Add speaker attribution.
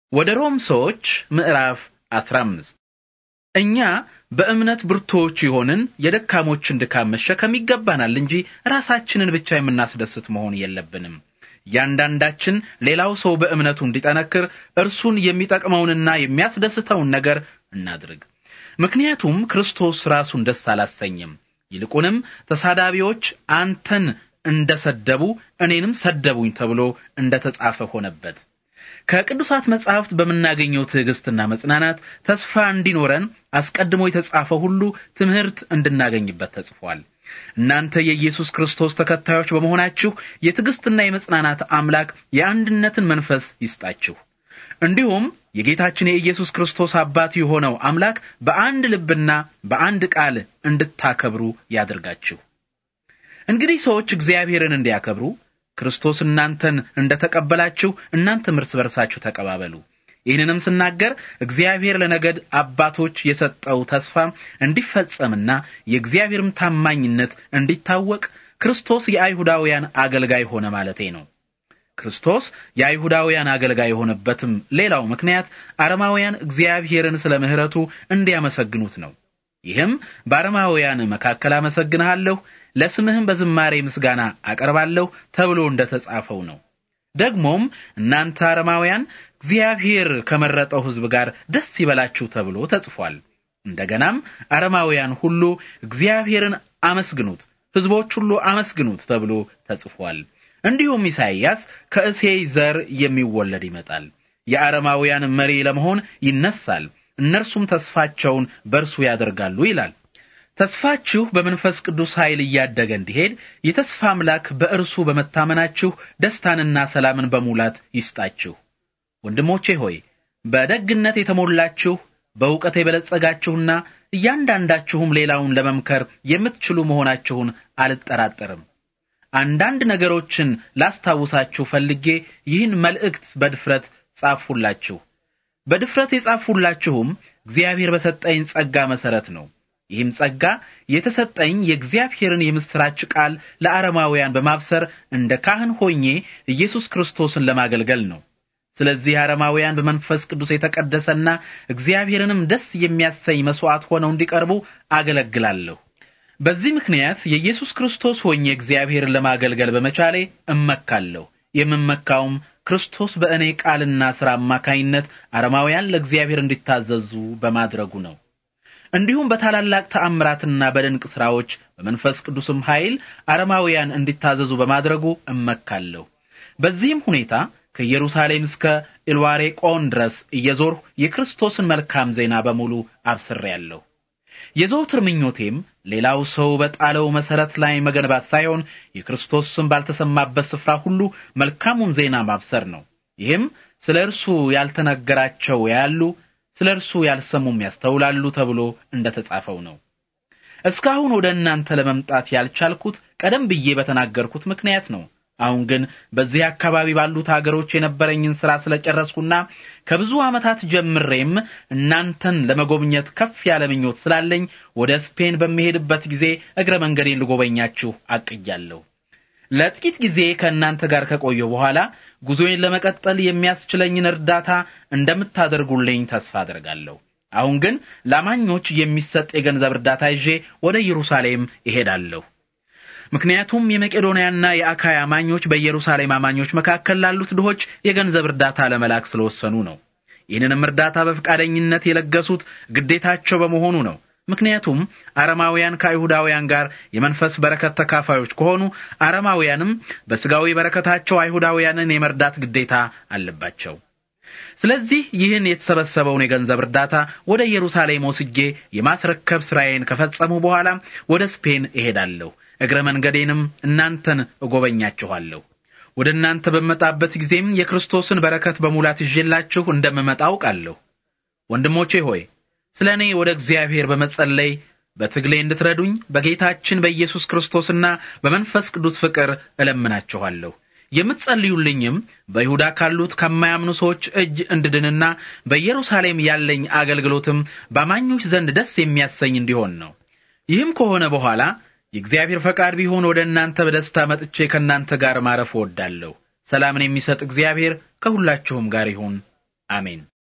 Speaker 1: ወደ ሮም ሰዎች ምዕራፍ 15 እኛ በእምነት ብርቱዎች የሆንን የደካሞችን ድካም መሸከም ይገባናል እንጂ ራሳችንን ብቻ የምናስደስት መሆን የለብንም። እያንዳንዳችን ሌላው ሰው በእምነቱ እንዲጠነክር እርሱን የሚጠቅመውንና የሚያስደስተውን ነገር እናድርግ። ምክንያቱም ክርስቶስ ራሱን ደስ አላሰኝም። ይልቁንም ተሳዳቢዎች አንተን እንደሰደቡ እኔንም ሰደቡኝ ተብሎ እንደተጻፈ ሆነበት። ከቅዱሳት መጻሕፍት በምናገኘው ትዕግስትና መጽናናት ተስፋ እንዲኖረን አስቀድሞ የተጻፈ ሁሉ ትምህርት እንድናገኝበት ተጽፏል። እናንተ የኢየሱስ ክርስቶስ ተከታዮች በመሆናችሁ የትዕግስትና የመጽናናት አምላክ የአንድነትን መንፈስ ይስጣችሁ። እንዲሁም የጌታችን የኢየሱስ ክርስቶስ አባት የሆነው አምላክ በአንድ ልብና በአንድ ቃል እንድታከብሩ ያድርጋችሁ። እንግዲህ ሰዎች እግዚአብሔርን እንዲያከብሩ ክርስቶስ እናንተን እንደተቀበላችሁ እናንተም እርስ በርሳችሁ ተቀባበሉ። ይህንንም ስናገር እግዚአብሔር ለነገድ አባቶች የሰጠው ተስፋ እንዲፈጸምና የእግዚአብሔርም ታማኝነት እንዲታወቅ ክርስቶስ የአይሁዳውያን አገልጋይ ሆነ ማለቴ ነው። ክርስቶስ የአይሁዳውያን አገልጋይ የሆነበትም ሌላው ምክንያት አረማውያን እግዚአብሔርን ስለ ምሕረቱ እንዲያመሰግኑት ነው። ይህም በአረማውያን መካከል አመሰግንሃለሁ፣ ለስምህም በዝማሬ ምስጋና አቀርባለሁ ተብሎ እንደተጻፈው ነው። ደግሞም እናንተ አረማውያን እግዚአብሔር ከመረጠው ሕዝብ ጋር ደስ ይበላችሁ ተብሎ ተጽፏል። እንደገናም አረማውያን ሁሉ እግዚአብሔርን አመስግኑት፣ ሕዝቦች ሁሉ አመስግኑት ተብሎ ተጽፏል። እንዲሁም ኢሳይያስ ከእሴይ ዘር የሚወለድ ይመጣል፣ የአረማውያን መሪ ለመሆን ይነሳል፣ እነርሱም ተስፋቸውን በእርሱ ያደርጋሉ ይላል። ተስፋችሁ በመንፈስ ቅዱስ ኃይል እያደገ እንዲሄድ የተስፋ አምላክ በእርሱ በመታመናችሁ ደስታንና ሰላምን በሙላት ይስጣችሁ። ወንድሞቼ ሆይ በደግነት የተሞላችሁ በእውቀት የበለጸጋችሁና እያንዳንዳችሁም ሌላውን ለመምከር የምትችሉ መሆናችሁን አልጠራጠርም። አንዳንድ ነገሮችን ላስታውሳችሁ ፈልጌ ይህን መልእክት በድፍረት ጻፍሁላችሁ። በድፍረት የጻፍሁላችሁም እግዚአብሔር በሰጠኝ ጸጋ መሰረት ነው። ይህም ጸጋ የተሰጠኝ የእግዚአብሔርን የምስራች ቃል ለአረማውያን በማብሰር እንደ ካህን ሆኜ ኢየሱስ ክርስቶስን ለማገልገል ነው። ስለዚህ አረማውያን በመንፈስ ቅዱስ የተቀደሰና እግዚአብሔርንም ደስ የሚያሰኝ መስዋዕት ሆነው እንዲቀርቡ አገለግላለሁ። በዚህ ምክንያት የኢየሱስ ክርስቶስ ሆኜ እግዚአብሔርን ለማገልገል በመቻሌ እመካለሁ። የምመካውም ክርስቶስ በእኔ ቃልና ሥራ አማካይነት አረማውያን ለእግዚአብሔር እንዲታዘዙ በማድረጉ ነው። እንዲሁም በታላላቅ ተአምራትና በድንቅ ሥራዎች በመንፈስ ቅዱስም ኃይል አረማውያን እንዲታዘዙ በማድረጉ እመካለሁ። በዚህም ሁኔታ ከኢየሩሳሌም እስከ ኢልዋሬቆን ድረስ እየዞርሁ የክርስቶስን መልካም ዜና በሙሉ አብስሬያለሁ። የዘውትር ምኞቴም ሌላው ሰው በጣለው መሰረት ላይ መገንባት ሳይሆን የክርስቶስ ስም ባልተሰማበት ስፍራ ሁሉ መልካሙን ዜና ማብሰር ነው። ይህም ስለ እርሱ ያልተነገራቸው ያሉ ስለ እርሱ ያልሰሙም ያስተውላሉ ተብሎ እንደተጻፈው ነው። እስካሁን ወደ እናንተ ለመምጣት ያልቻልኩት ቀደም ብዬ በተናገርኩት ምክንያት ነው። አሁን ግን በዚህ አካባቢ ባሉት ሀገሮች የነበረኝን ሥራ ስለጨረስኩና ከብዙ ዓመታት ጀምሬም እናንተን ለመጎብኘት ከፍ ያለ ምኞት ስላለኝ ወደ ስፔን በሚሄድበት ጊዜ እግረ መንገዴን ልጎበኛችሁ አቅጃለሁ። ለጥቂት ጊዜ ከእናንተ ጋር ከቆየሁ በኋላ ጉዞዬን ለመቀጠል የሚያስችለኝን እርዳታ እንደምታደርጉልኝ ተስፋ አደርጋለሁ። አሁን ግን ለአማኞች የሚሰጥ የገንዘብ እርዳታ ይዤ ወደ ኢየሩሳሌም እሄዳለሁ። ምክንያቱም የመቄዶንያና የአካያ አማኞች በኢየሩሳሌም አማኞች መካከል ላሉት ድሆች የገንዘብ እርዳታ ለመላክ ስለወሰኑ ነው። ይህንንም እርዳታ በፈቃደኝነት የለገሱት ግዴታቸው በመሆኑ ነው። ምክንያቱም አረማውያን ከአይሁዳውያን ጋር የመንፈስ በረከት ተካፋዮች ከሆኑ አረማውያንም በስጋዊ በረከታቸው አይሁዳውያንን የመርዳት ግዴታ አለባቸው። ስለዚህ ይህን የተሰበሰበውን የገንዘብ እርዳታ ወደ ኢየሩሳሌም ወስጄ የማስረከብ ስራዬን ከፈጸሙ በኋላ ወደ ስፔን እሄዳለሁ። እግረ መንገዴንም እናንተን እጎበኛችኋለሁ። ወደ እናንተ በመጣበት ጊዜም የክርስቶስን በረከት በሙላት ይዤላችሁ እንደምመጣ አውቃለሁ። ወንድሞቼ ሆይ ስለ እኔ ወደ እግዚአብሔር በመጸለይ በትግሌ እንድትረዱኝ በጌታችን በኢየሱስ ክርስቶስና በመንፈስ ቅዱስ ፍቅር እለምናችኋለሁ። የምትጸልዩልኝም በይሁዳ ካሉት ከማያምኑ ሰዎች እጅ እንድድንና በኢየሩሳሌም ያለኝ አገልግሎትም በአማኞች ዘንድ ደስ የሚያሰኝ እንዲሆን ነው። ይህም ከሆነ በኋላ የእግዚአብሔር ፈቃድ ቢሆን ወደ እናንተ በደስታ መጥቼ ከእናንተ ጋር ማረፍ እወዳለሁ። ሰላምን የሚሰጥ እግዚአብሔር ከሁላችሁም ጋር ይሁን። አሜን።